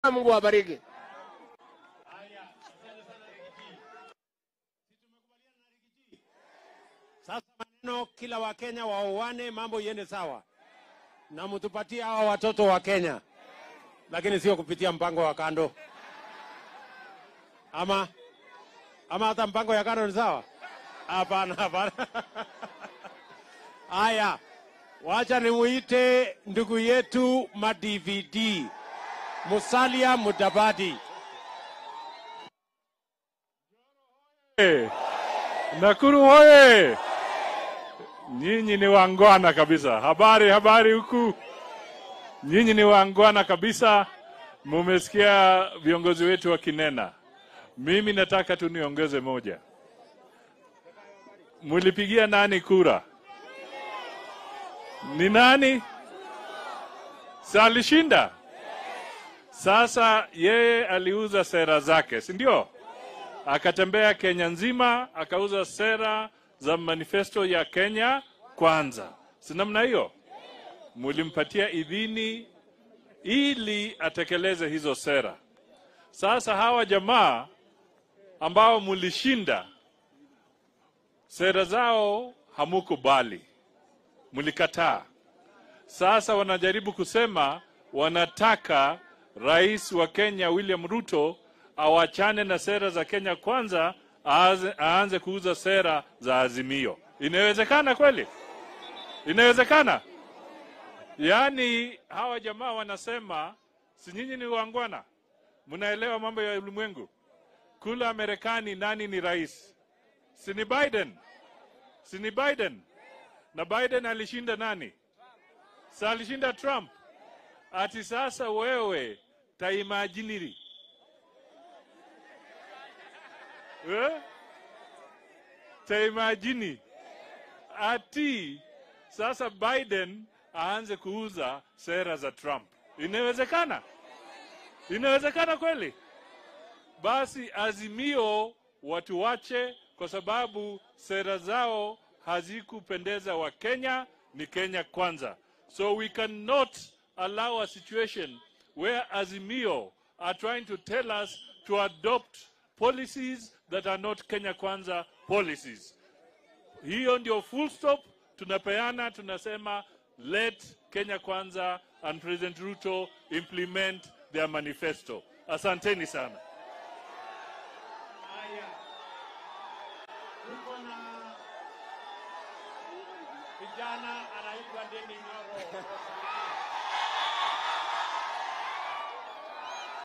Mungu awabariki. Sasa maneno kila Wakenya waoane, mambo iende sawa, na mtupatie hawa watoto wa Kenya, lakini sio kupitia mpango wa kando, ama ama hata mpango ya kando ni sawa? Hapana, hapana. Haya, wacha nimuite ndugu yetu ma DVD Musalia Mudavadi. Nakuru hoye! Nyinyi ni wangwana kabisa. Habari habari huku, nyinyi ni wangwana kabisa. Mumesikia viongozi wetu wakinena. Mimi nataka tu niongeze moja. Mulipigia nani kura? Ni nani? Si alishinda? Sasa yeye aliuza sera zake, si ndio? akatembea Kenya nzima akauza sera za manifesto ya Kenya kwanza, si namna hiyo? Mulimpatia idhini ili atekeleze hizo sera. Sasa hawa jamaa ambao mulishinda sera zao hamukubali, mulikataa. Sasa wanajaribu kusema wanataka rais wa Kenya William Ruto awachane na sera za Kenya kwanza, aanze, aanze kuuza sera za Azimio. Inawezekana kweli? Inawezekana? Yaani hawa jamaa wanasema, si nyinyi ni wangwana, mnaelewa mambo ya ulimwengu. Kula Marekani, nani ni rais? Si ni Biden? Si ni Biden? Na Biden alishinda nani? Si alishinda Trump? Ati sasa wewe taimajiniri eh? Taimajini ati sasa Biden aanze kuuza sera za Trump. Inawezekana? Inawezekana kweli? Basi Azimio watu wache, kwa sababu sera zao hazikupendeza wa Kenya. Ni Kenya kwanza, so we cannot allow a situation where Azimio are trying to tell us to adopt policies that are not Kenya kwanza policies. Hiyo ndio full stop tunapeana, tunasema let Kenya kwanza and President Ruto implement their manifesto. Asanteni sana. Tuko na kijana anaitwa Deni Nyoro.